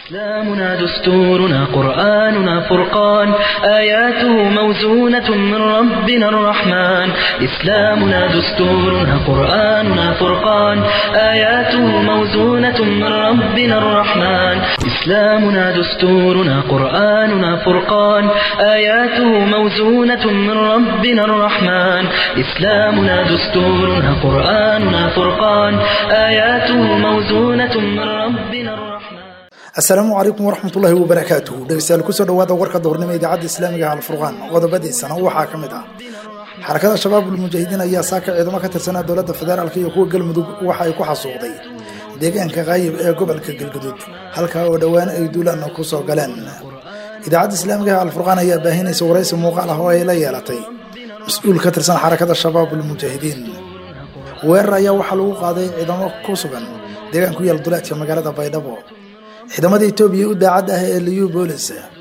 إسلامنا دستورنا قرآننا فرقان آياته موزونة من ربنا الرحمن إسلامنا دستورنا قرآننا فرقان آياته موزونة من ربنا الرحمن إسلامنا دستورنا قرآننا فرقان آياته موزونة من ربنا الرحمن إسلامنا دستورنا قرآننا فرقان آياته موزونة من ربنا الرحمن asalaamu calaykum waraxmatullaahi wabarakaatuhu dhegeystayaal kusoo dhawaada warka doornimo idaacadda islaamiga alfurqaan qodobadiisana waxaa ka mid ah xarakada shabaabul mujaahidiin ayaa saaka ciidamo ka tirsanaa dowladda federaalk iyo kuwa galmudug waxa ay ku xasuuqday deegaanka kaayib ee gobolka galguduud halkaa oo dhowaan ay duulaan ku soo galeen idaacadda islaamiga alfurqaan ayaa baahinaysa waraysi muuqaal ah oo ay la yeelatay mas-uul ka tirsan xarakada shabaabul mujaahidiin weerar ayaa waxaa lagu qaaday ciidamo ku sugan deegaan ku yaal duleedka magaalada baydhabo ciidamada etoobiya u daacad ah ee liyu boolis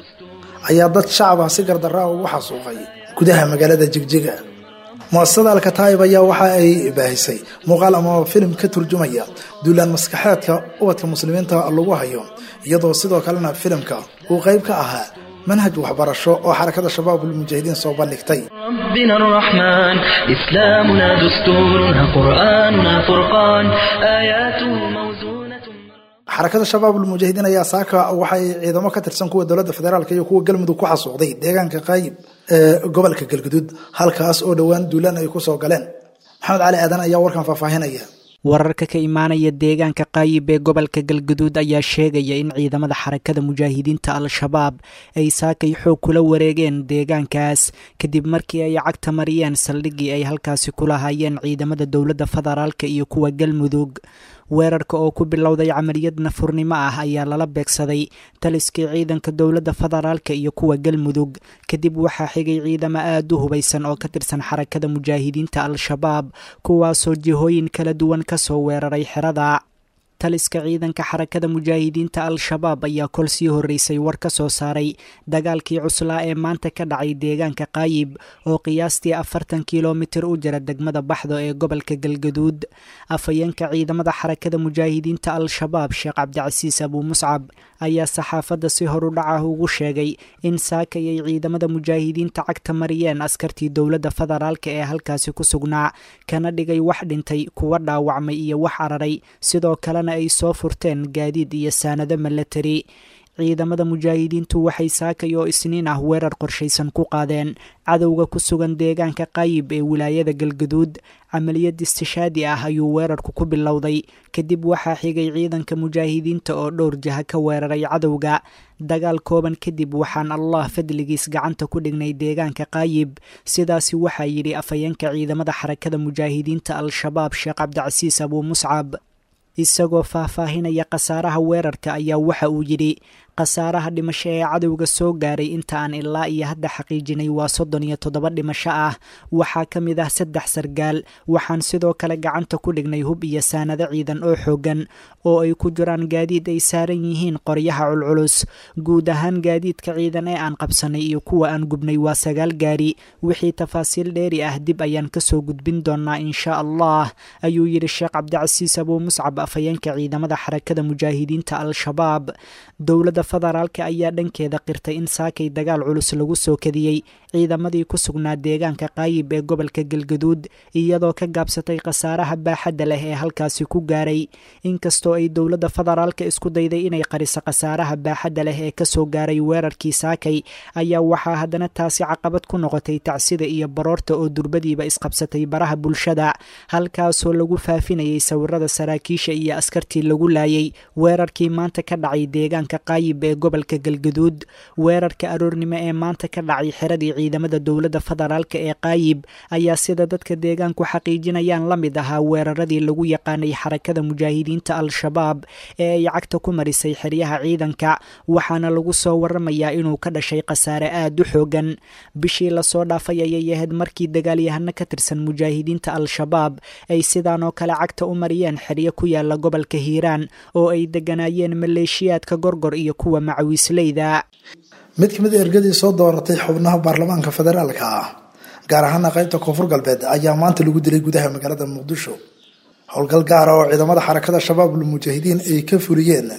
ayaa dad shacab ah si gardarra ah ugu xasuuqay gudaha magaalada jigjiga muasasada alkataayib ayaa waxa ay baahisay muuqaal ama filim ka turjumaya duulaan maskaxeedka ubadka muslimiinta lagu hayo iyadoo sidoo kalena filimka uu qayb ka ahaa manhaj waxbarasho oo xarakada shabaabul mujaahidiin soo bandhigtay ربنا الرحمن إسلامنا دستورنا قرآننا فرقان آياته موزونة xarakada shabaabul mujaahidiin ayaa saaka waxay ciidamo ka tirsan kuwa dowladda federaalk iyo kuwa galmudug ku xasuuqday deegaanka qaayib ee gobolka galguduud halkaas oo dhowaan duulaan ay kusoo galeen maxamed cali aadan ayaa warkan faahfaahinaya wararka ka imaanaya deegaanka qaayib ee gobolka galguduud ayaa sheegaya in ciidamada xarakada mujaahidiinta al-shabaab ay saakay xoog kula wareegeen deegaankaas kadib markii ay cagta mariyeen saldhiggii ay halkaasi kula hayeen ciidamada dowladda federaalka iyo kuwa galmudug weerarka oo ku bilowday camaliyad nafurnimo ah ayaa lala beegsaday taliskii ciidanka dowladda federaalka iyo kuwa galmudug kadib waxaa xigay ciidamo aada u hubaysan oo ka tirsan xarakada mujaahidiinta al-shabaab kuwaasoo jihooyin kala duwan kasoo weeraray xerada taliska ciidanka xarakada mujaahidiinta al-shabaab ayaa kol sii horreysay war ka soo saaray dagaalkii cuslaa ee maanta ka dhacay deegaanka qaayib oo qiyaastii afartan kilomitir u jira degmada baxdo ee gobolka galgaduud afhayeenka ciidamada xarakada mujaahidiinta al-shabaab sheekh cabdicasiis abuu muscab ayaa saxaafadda si horu dhac ah ugu sheegay in saakay ay ciidamada mujaahidiinta cagta mariyeen askartii dowladda federaalka ee halkaasi ku sugnaa kana dhigay wax dhintay kuwa dhaawacmay iyo wax araray sidoo kalena ay soo furteen gaadiid iyo saanado milatari ciidamada mujaahidiintu waxay saakay oo isniin ah weerar qorshaysan ku qaadeen cadowga ku sugan deegaanka qaayib ee wilaayada galgaduud camaliyad istishaadi ah ayuu weerarku ku bilowday kadib waxaa xigay ciidanka mujaahidiinta oo dhowr jaha ka weeraray cadowga dagaal kooban kadib waxaan allah fadligiis gacanta ku dhignay deegaanka qaayib sidaasi waxaa yidhi afhayeenka ciidamada xarakada mujaahidiinta al-shabaab sheekh cabdicasiis abuu muscab isagoo faahfaahinaya khasaaraha weerarka ayaa waxa uu yidhi khasaaraha dhimasho ee cadowga soo gaaray inta aan ilaa iyo hadda xaqiijinay waa soddon iyo toddoba dhimasho ah waxaa ka mid ah saddex sargaal waxaan sidoo kale gacanta ku dhignay hub iyo saanado ciidan oo xooggan oo ay ku jiraan gaadiid ay saaran yihiin qoryaha culculus guud ahaan gaadiidka ciidan ee aan qabsanay iyo kuwa aan gubnay waa sagaal gaari wixii tafaasiil dheeri ah dib ayaan kasoo gudbin doonaa insha allah ayuu yidhi sheekh cabdicasiis abuu muscab afhayeenka ciidamada xarakada mujaahidiinta al-shabaab dowladda federaalka ayaa dhankeeda qirtay in saakay dagaal culus lagu soo kadiyey ciidamadii ku sugnaa deegaanka qaayib ee gobolka galgaduud iyadoo ka gaabsatay khasaaraha baaxadda leh ee halkaasi ku gaaray inkastoo ay dowladda federaalka isku dayday inay qariso khasaaraha baaxadda leh ee kasoo gaaray weerarkii saakay ayaa waxaa haddana taasi caqabad ku noqotay tacsida iyo baroorta oo durbadiiba isqabsatay baraha bulshada halkaasoo lagu faafinayay sawirada saraakiisha iyo askartii lagu laayay weerarkii maanta ka dhacay deegaanka qaayib ee gobolka galgaduud weerarka aroornimo ee maanta ka dhacay xiradii ciidamada dowladda federaalka ee qaayib ayaa sida dadka deegaanku xaqiijinayaan la mid ahaa weeraradii lagu yaqaanay xarakada mujaahidiinta al-shabaab ee ay cagta ku marisay xeryaha ciidanka waxaana lagu soo waramayaa inuu ka dhashay khasaare aada u xoogan bishii lasoo dhaafay ayay ahayd markii dagaalyahano ka tirsan mujaahidiinta al-shabaab ay sidaan oo kale cagta u mariyeen xeryo ku yaala gobolka hiiraan oo ay deganaayeen maleeshiyaadka gorgor iyo kuwa macawiisleyda mid ka mid a ergadii soo dooratay xubnaha baarlamaanka federaalka ah gaar ahaana qaybta koonfur galbeed ayaa maanta lagu dilay gudaha magaalada muqdisho howlgal gaara oo ciidamada xarakada shabaabul mujaahidiin ay ka fuliyeen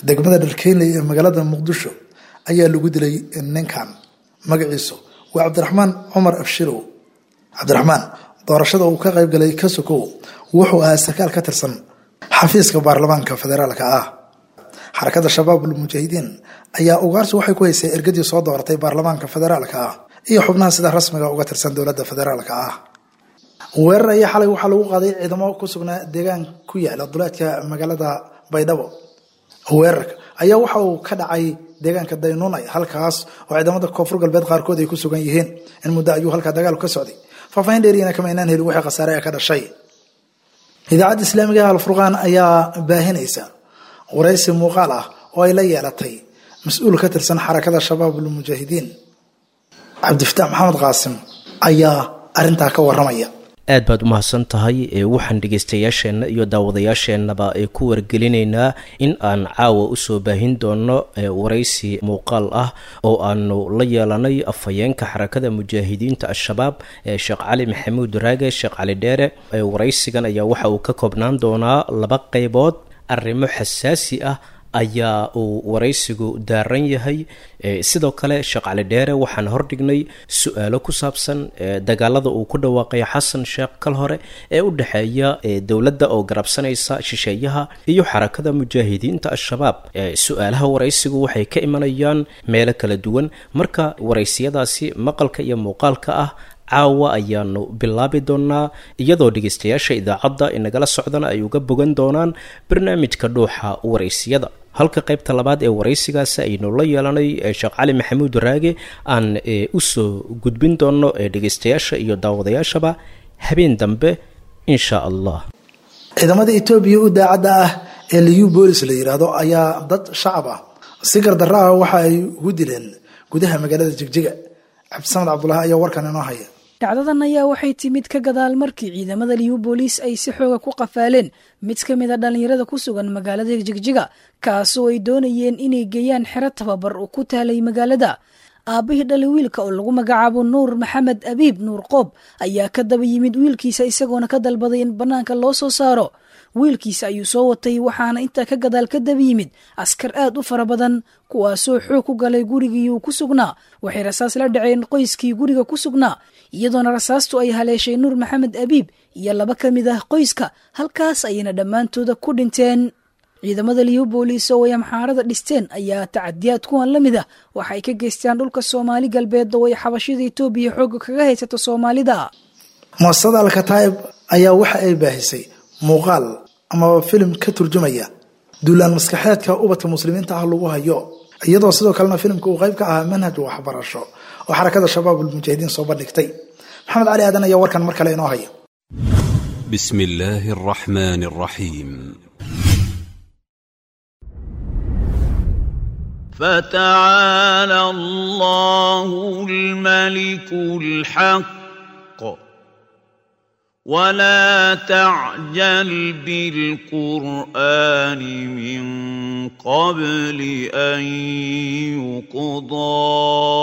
degmada dharkeynley ee magaalada muqdisho ayaa lagu dilay ninkan magaciisu waa cabdiraxmaan cumar abshirow cabdiraxmaan doorashada uu ka qayb galay ka sokow wuxuu ahaa sarkaal ka tirsan xafiiska baarlamaanka federaalka ah xarakada shabaabul mujaahidiin ayaa ugaarsi waxay ku haysay ergadii soo dooratay baarlamaanka federaalka ah iyo xubnaha sida rasmiga uga tirsan dowladda federaalka ah weerar ayaa xalay waxaa lagu qaaday ciidamo ku sugnaa deegaan ku yaala duleedka magaalada baydhabo weerarka ayaa waxa uu ka dhacay deegaanka daynuunay halkaas oo ciidamada koonfur galbeed qaarkood ay ku sugan yihiin in muddo ayuu halkaa dagaalku ka socday faahfaahin dheeriyana kama inaan helin wixii khasaare ee ka dhashay idaacadda islaamiga ah alfurqaan ayaa baahinaysa waraysi muuqaal ah oo ay la yeelatay mas-uul ka tirsan xarakada shabaabul mujaahidiin cabdifataax maxamed qaasim ayaa arintaa ka waramaya aad baad u mahadsan tahay waxaan dhegaystayaasheenna iyo daawadayaasheennaba ku wargelinaynaa in aan caawa usoo baahin doono waraysi muuqaal ah oo aanu la yeelanay afhayeenka xarakada mujaahidiinta al-shabaab sheekh cali maxamuud raage sheekh cali dheere waraysigan ayaa waxa uu ka koobnaan doonaa laba qeybood arrimo xasaasi ah ayaa uu waraysigu daaran yahay sidoo kale sheekh cali dheere waxaan hordhignay su-aalo ku saabsan dagaalada uu ku dhawaaqay xasan sheekh kal hore ee u dhexeeya dowladda oo garabsanaysa shisheeyaha iyo xarakada mujaahidiinta al-shabaab su-aalaha waraysigu waxay ka imanayaan meelo kala duwan marka waraysiyadaasi maqalka iyo muuqaalka ah caawa ayaanu bilaabi doonaa iyadoo dhegaystayaasha idaacadda inagala socdana ay uga bogan doonaan barnaamijka dhuuxa waraysiyada halka qaybta labaad ee waraysigaasi aynu la yeelanay sheekh cali maxamuud raage aan usoo gudbin doono dhegaystayaasha iyo daawadayaashaba habeen dambe insha allah ciidamada etoobiya u daacadda ah ee liu boolis la yidhaahdo ayaa dad shacab ah si gardarra ah waxa ay ugu dileen gudaha magaalada jigjiga cabdisamed cabdulahi ayaa warkan inoo haya dhacdadan ayaa waxay timid ka gadaal markii ciidamada liyu booliis ay si xooga ku qafaaleen mid ka mid a dhallinyarada ku sugan magaalada jigjiga kaasoo ay doonayeen inay geeyaan xero tababar oo ku taalay magaalada aabbihii dhali wiilka oo lagu magacaabo nuur maxamed abiib nuur qoob ayaa ka daba yimid wiilkiisa isagoona ka dalbaday in bannaanka loo soo saaro wiilkiisa ayuu soo watay waxaana intaa ka gadaal ka daba yimid askar aad u fara badan kuwaasoo xoog ku galay gurigii uu ku sugnaa waxay rasaas la dhaceen qoyskii guriga ku sugnaa iyadoona rasaastu ay haleeshay nuur maxamed abiib iyo laba ka mid ah qoyska halkaas ayayna dhammaantooda ku dhinteen ciidamada liyu booliis oo ay amxaarada dhisteen ayaa tacadiyaad kuwan la mid ah waxa ay ka geystaan dhulka soomaali galbeed oo ay xabashida etoobiya xooga kaga haysato soomaalida muasasada alkataa'ib ayaa waxa ay baahisay muuqaal amaba filim ka turjumaya duulaan maskaxeedka ubadka muslimiinta ah lagu hayo iyadoo sidoo kalena filimka uu qayb ka ahaa manhaj waxbarasho oo xarakada shabaabul mujaahidiin soo bandhigtay maxamed cali aadan ayaa warkan mar kale inoo haya بسم الله الرحمن الرحيم فتعالى الله الملك الحق ولا تعجل بالقرآن من قبل أن يقضى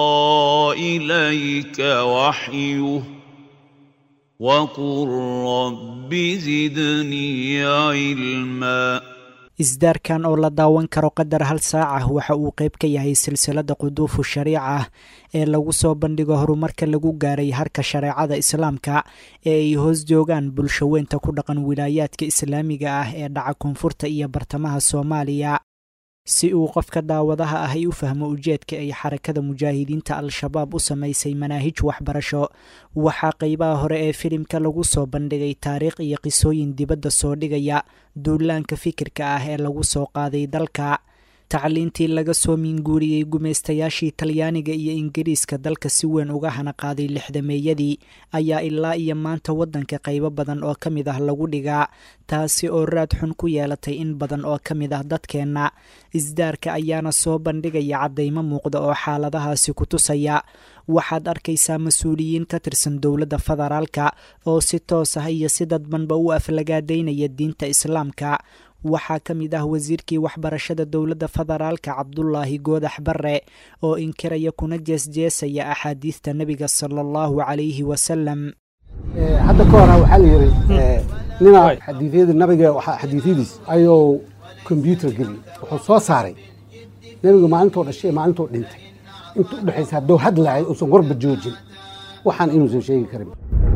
إليك وحيه وقل رب زدني علما isdaarkan oo la daawan karo qadar hal saac ah waxa uu qayb ka yahay silsilada quduufu shariica ah ee lagu soo bandhigo horumarka lagu gaaray harka shareecada islaamka ee ay hoos joogaan bulshaweynta ku dhaqan wilaayaadka islaamiga ah ee dhaca koonfurta iyo bartamaha soomaaliya si uu qofka daawadaha ah ay u fahmo ujeedka ay xarakada mujaahidiinta al-shabaab u samaysay manaahij waxbarasho waxaa qeybaha hore ee filimka lagu soo bandhigay taariikh iyo qisooyin dibadda soo dhigaya duulaanka fikirka ah ee lagu soo qaaday dalka tacliintii laga soo miinguuriyey gumaystayaashii talyaaniga iyo ingiriiska dalka si weyn uga hana qaaday lixdameeyadii ayaa ilaa iyo maanta waddanka qaybo badan oo ka mid ah lagu dhigaa taasi oo raad xun ku yeelatay in badan oo ka mid ah dadkeenna isdaarka ayaana soo bandhigaya caddaymo muuqda oo xaaladahaasi ku tusaya waxaad arkaysaa mas-uuliyiin ka tirsan dowladda federaalka oo si toos ah iyo si dadbanba u aflagaadaynaya diinta islaamka waxaa ka mid ah wasiirkii waxbarashada dowladda federaalka cabdulaahi goodax bare oo inkiraya kuna jeesjeesaya axaadiista nebiga sala allahu calayhi wasalam hadda ka hora waxaa la yidhi nina xadiidyada nabiga xadiidyadiis ayuu kombyuutar geliy wuxuu soo saaray nebiga maalintoo dhashay ee maalintoo dhintay inta u dhexaysa hadduu hadlahay uusan warba joojin waxaan inuusan sheegi karin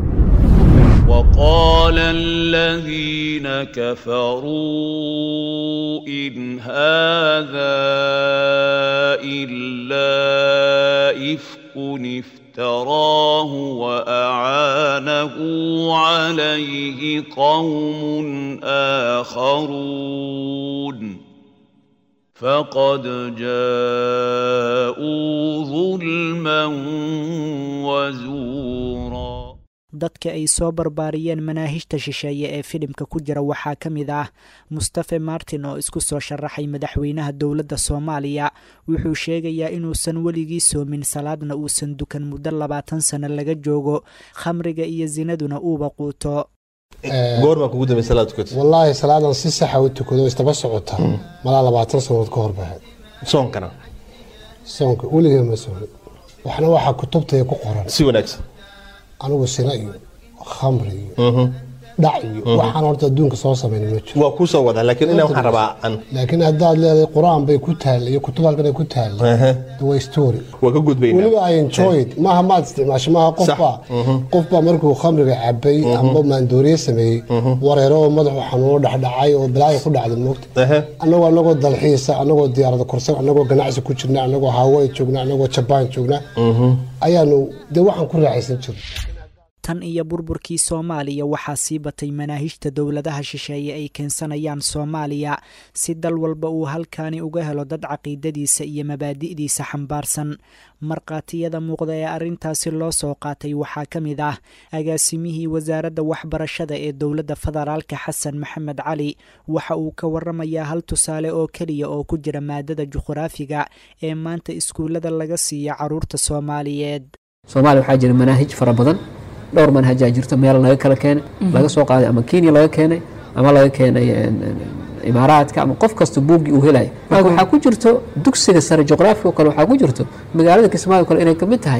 وقال الذين كفروا إن هذا إلا إفك افتراه وأعانه عليه قوم آخرون فقد جاءوا ظلما وزورا dadka ay soo barbaariyeen manaahijta shisheeye ee filimka ku jira waxaa ka mid ah mustafe martin oo isku soo sharaxay madaxweynaha dowladda soomaaliya wuxuu sheegayaa inuusan weligii soomin salaadna uusan dukan muddo labaatan sano laga joogo khamriga iyo sinaduna uuba quuto goormaa kugu dambe salaad tukatay wallaahi salaadan si saxa u tukado istaba socota malaa labaatan sannadood ka hor bahayd soonkana soonka weligee ma soonin waxna waxaa kutubtaya ku qoran si wanaagsan anigu sina iyo khamri iyo dhac iyo waxaan horta adduunka soo samayna ma jiro waa kuu soo wadaa laakiin inaa waxaan rabaa an laakiin haddaad leedahay qur-aan bay ku taalla iyo kutub halkan ay ku taalla waa story waa ka gudbayna weliba i enjoyed maaha maad isticmaasho maaha qofbaa qofbaa markuu khamriga cabay amba maandooriye sameeyey wareero oo madaxu xanuuno dhexdhacay oo balaayo ku dhacday moogta annagoo annagoo dalxiisa annagoo diyaarada korsan annagoo ganacsi ku jirna annagoo hawaii joogna annagoo jabaan joogna ayaanu dee waxaan ku raaxaysan jirna tan iyo burburkii soomaaliya waxaa sii batay manaahijta dowladaha shisheeye ay keensanayaan soomaaliya si dal walba uu halkaani uga helo dad caqiidadiisa iyo mabaadi'diisa xambaarsan markhaatiyada muuqda ee arrintaasi loo soo qaatay waxaa ka mid ah agaasimihii wasaaradda waxbarashada ee dowladda federaalka xasan maxamed cali waxa uu ka waramayaa hal tusaale oo keliya oo ku jira maadada juqhraafiga ee maanta iskuullada laga siiya caruurta soomaaliyeed soomaaliya waxaa jira manaahij fara badan dhowr manhajaa jirto meel laga kala keenay laga soo qaaday ama kenya laga keenay ama laga keenay imaaraadka ama qof kasta buuggii uu helaya marka waxaa ku jirto dugsiga sare juqraafiga o kale waxaa ku jirto magaalada kismaayo kale inay kamid tahay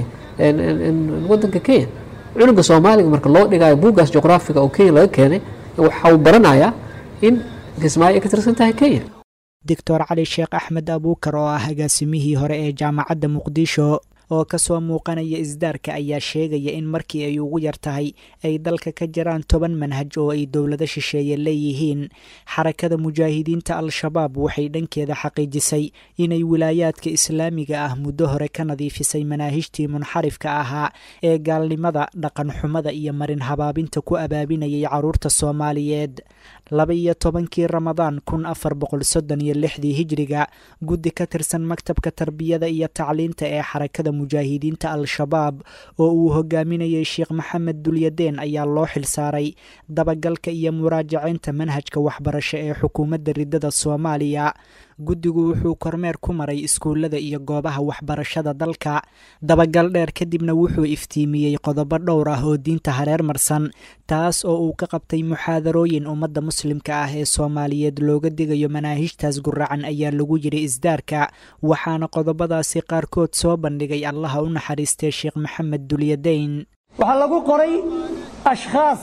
wadanka kenya cunuga soomaaliga marka loo dhigayo buuggaas juqraafiga oo kenya laga keenay waxa uu baranayaa in kismaayo ay ka tirsan tahay kenya doctor cali sheekh axmed abuukar oo ah agaasimihii hore ee jaamacadda muqdisho oo kasoo muuqanaya isdaarka ayaa sheegaya in markii ay ugu yar tahay ay dalka ka jiraan toban manhaj oo ay dowlado shisheeye leeyihiin xarakada mujaahidiinta al-shabaab waxay dhankeeda xaqiijisay inay wilaayaadka islaamiga ah muddo hore ka nadiifisay manaahijtii munxarifka ahaa ee gaalnimada dhaqan xumada iyo marin habaabinta ku abaabinayay caruurta soomaaliyeed laba iyo tobankii ramadaan kun afar boqol soddon iyo lixdii hijriga guddi ka tirsan maktabka tarbiyada iyo tacliinta ee xarakada mujaahidiinta al-shabaab oo uu hogaaminayay sheekh maxamed dulyadeen ayaa loo xilsaaray dabagalka iyo muraajaceynta manhajka waxbarasho ee xukuumadda ridada soomaaliya guddigu wuxuu kormeer ku maray iskuullada iyo goobaha waxbarashada dalka dabagal dheer kadibna wuxuu iftiimiyey qodobo dhowr ah oo diinta hareer marsan taas oo uu ka qabtay muxaadarooyin ummadda muslimka ah ee soomaaliyeed looga digayo manaahijtaas guracan ayaa lagu yiri isdaarka waxaana qodobadaasi qaarkood soo bandhigay allaha u naxariistay sheekh maxamed dulyadeyn waxaa lagu qoray ashkhaas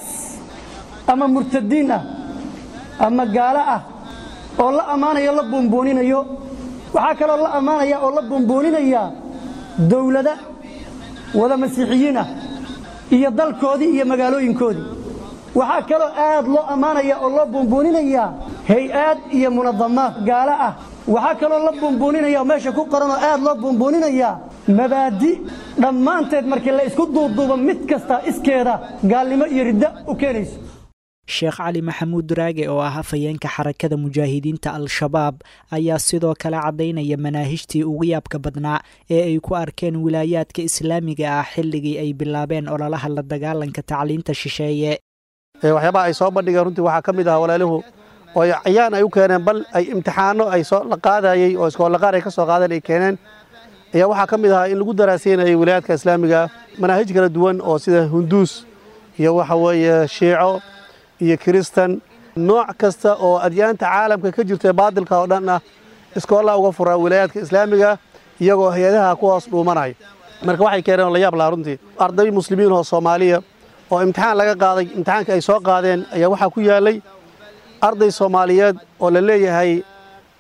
ama murtadiin ah ama gaalo ah oo la ammaanayo la buunbuuninayo waxaa kaloo la ammaanaya oo la buunbuuninaya dowlada wada masiixiyiin ah iyo dalkoodii iyo magaalooyinkoodii waxaa kaloo aad loo ammaanaya oo loo buunbuuninaya hay-aad iyo munadamaad gaalo ah waxaa kaloo la buunbuuninaya oo meesha ku qoran oo aad loo buunbuuninaya mabaadi dhammaanteed markii la isku duuduubo mid kasta iskeeda gaalnimo iyo riddo u keenayso sheekh cali maxamuud duraage oo ah afhayeenka xarakada mujaahidiinta al-shabaab ayaa sidoo kale caddaynaya manaahijtii ugu yaabka badnaa ee ay ku arkeen wilaayaadka islaamiga ah xilligii ay bilaabeen ololaha la dagaalanka tacliinta shisheeye waxyaabaha ay soo bandhigeen runtii waxaa ka mid ah walaaluhu oo cayaan ay u keeneen bal ay imtixaano ay soo la qaadayey oo iskoolaqaar ay ka soo qaadeen ay keeneen ayaa waxaa ka mid ahaa in lagu daraaseynayay wilaayaadka islaamiga manaahij kala duwan oo sida hunduus iyo waxa weeye shiico iyo kiristan nooc kasta oo adyaanta caalamka ka jirta ee baadilka oo dhan ah iskoollaa uga furaa wilaayaadka islaamiga iyagoo hay-adaha ku hoos dhuumanaya marka waxay keeneen oo la yaab lahaa runtii arday muslimiin oo soomaaliya oo imtixaan laga qaaday imtixaanka ay soo qaadeen ayaa waxaa ku yaallay arday soomaaliyeed oo la leeyahay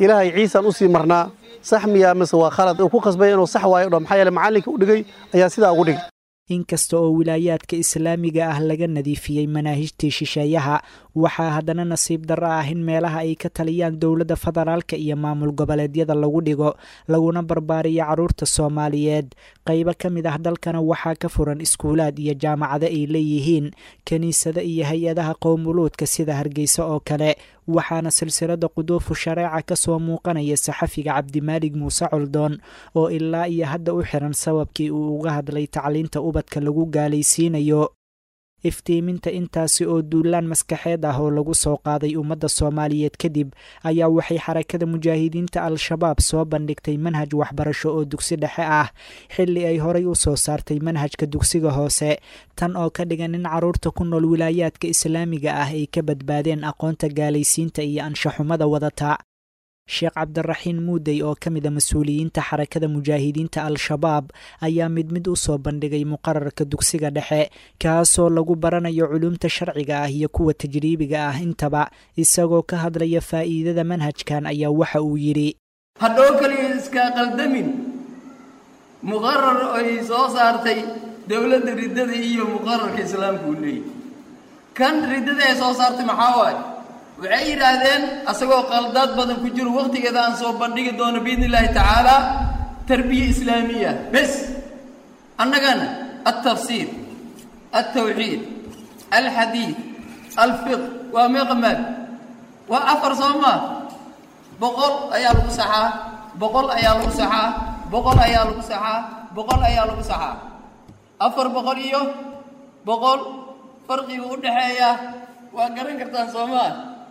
ilaahay ciisaan usii marnaa sax miyaa mise waa khalad uu ku khasbay inuu sax waayo dho maxaa yeele macallinka u dhigay ayaa sidaa ugu dhigay inkasta oo wilaayaadka islaamiga ah laga nadiifiyey manaahijtii shisheeyaha waxaa haddana nasiib darro ah in meelaha ay ka taliyaan dowladda federaalka iyo maamul goboleedyada lagu dhigo laguna barbaariyo carruurta soomaaliyeed qaybo ka mid ah dalkana waxaa ka furan iskuulaad iyo jaamacado ay leeyihiin kiniisado iyo hay-adaha qowmuluudka sida hargeysa oo kale waxaana silsilada quduufu shareeca ka soo muuqanaya saxafiga cabdimaalig muuse coldoon oo ilaa iyo hadda u xiran sababkii uu uga hadlay tacliinta ubadka lagu gaalaysiinayo iftiiminta intaasi oo duulaan maskaxeed ah oo lagu soo qaaday ummadda soomaaliyeed kadib ayaa waxay xarakada mujaahidiinta al-shabaab soo bandhigtay manhaj waxbarasho oo dugsi dhexe ah xilli ay horay u soo saartay manhajka dugsiga hoose tan oo ka dhigan in carruurta ku nool wilaayaadka islaamiga ah ay ka badbaadeen aqoonta gaalaysiinta iyo anshaxumada wadata sheekh cabdiraxiin muudey oo ka mid a mas-uuliyiinta xarakada mujaahidiinta al-shabaab ayaa mid mid u soo bandhigay muqararka dugsiga dhexe kaasoo lagu baranayo culumta sharciga ah iyo kuwa tajriibiga ah intaba isagoo ka hadlaya faa'iidada manhajkan ayaa waxa uu yidhi hadhow keliya iskaa qaldamin muqarar ay soo saartay dowladda riddada iyo muqararka islaamka uu leeyahy kan riddada ay soo saartay maxaa waaye waxay yidhaahdeen asagoo qaldaad badan ku jiro wakhtigeeda aan soo bandhigi doono biidni illaahi tacaala tarbiya islaamiya bes annagana altafsiir altawxiid alxadiid alfiq waa meeqamaad waa afar soo maa boqol ayaa lagu saxaa boqol ayaa lagu saxaa boqol ayaa lagu saxaa boqol ayaa lagu saxaa afar boqol iyo boqol farqiga u dhexeeya waa garan kartaan soo maa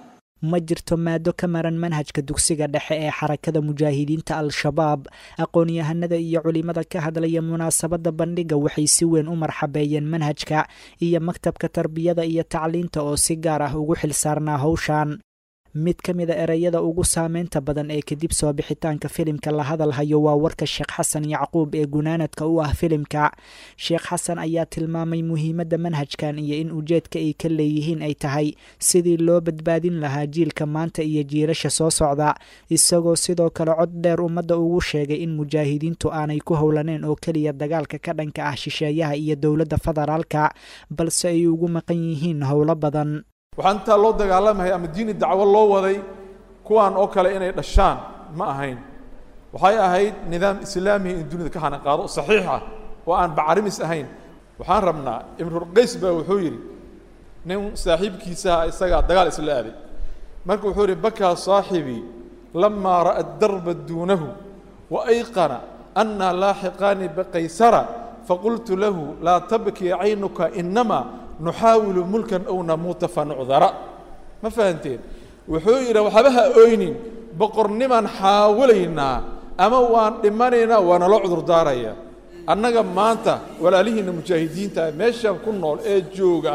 ma jirto maado ka maran manhajka dugsiga dhexe ee xarakada mujaahidiinta al-shabaab aqoon-yahanada iyo culimada ka hadlaya munaasabadda bandhiga waxay si weyn u marxabeeyeen manhajka iyo maktabka tarbiyada iyo tacliinta oo si gaar ah ugu xilsaarnaa howshan mid ka mid a ereyada ugu saameynta badan ee kadib soo bixitaanka filimka la hadalhayo waa warka sheekh xasan yacquub ee gunaanadka u ah filimka sheekh xasan ayaa tilmaamay muhiimadda manhajkan iyo in ujeedka ay ka leeyihiin ay tahay sidii loo badbaadin lahaa jiilka maanta iyo jiilasha soo socda isagoo sidoo kale cod dheer ummadda ugu sheegay in mujaahidiintu aanay ku howlaneen oo keliya dagaalka ka dhanka ah shisheeyaha iyo dowladda federaalka balse ay ugu maqan yihiin howlo badan waxaa intaa loo dagaalamaya ama diini dacwo loo waday kuwaan oo kale inay dhashaan ma ahayn waxay ahayd nidaam islaamiya in dunida ka hanaqaado saxiix ah oo aan bacarimis ahayn waxaan rabnaa imrulqays baa wuxuu yidhi nin saaxiibkiisaha isagaa dagaal isla aaday marka wuxuu yidhi bakaa saaxibii lamaa ra'a darba duunahu wa ayqana annaa laaxiqaani baqaysara faqultu lahu laa tabkii caynuka inamaa nuxaawilu mulkan ow namuuta fa nucdara ma fahanteen wuxuu yidhi waxba ha oynin boqornimaan xaawalaynaa ama waan dhimanaynaa waa naloo cudurdaaraya annaga maanta walaalihiinna mujaahidiinta ah meeshan ku nool ee jooga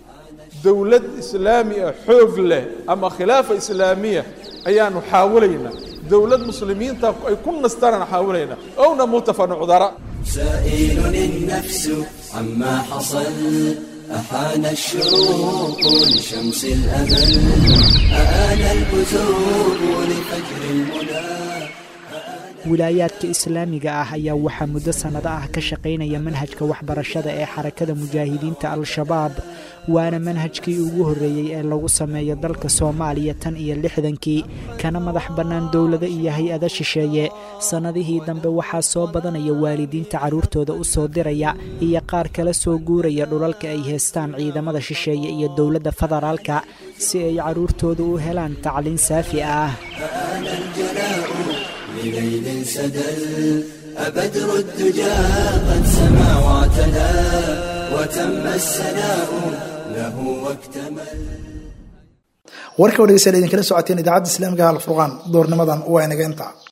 dowlad islaami ah xoog leh ama khilaafa islaamiya ayaanu xaawalaynaa dowlad muslimiinta ay ku nastaanaan xaawalaynaa ow namuuta fa nucdara سائل النفس عما حصل أحان الشروق لشمس الأمل أآن البزوغ لفجر المنى wilaayaadka islaamiga ah ayaa waxaa muddo sannado ah ka shaqaynaya manhajka waxbarashada ee xarakada mujaahidiinta al-shabaab waana manhajkii ugu horreeyey ee lagu sameeyo dalka soomaaliya tan iyo lixdankii kana madax bannaan dowlado iyo hay-ado shisheeye sannadihii dambe waxaa soo badanaya waalidiinta carruurtooda u soo diraya iyo qaar kala soo guuraya dhulalka ay heestaan ciidamada shisheeye iyo dowladda federaalka si ay carruurtooda u helaan tacliin saafi ah بليل سدل أبدر الدجى قد سما واعتدى وتم السناء له واكتمل warka wadhegeystayaal idinkala socoteen idaacadda islaamiga alfurqaan doornimadan waa inaga intaa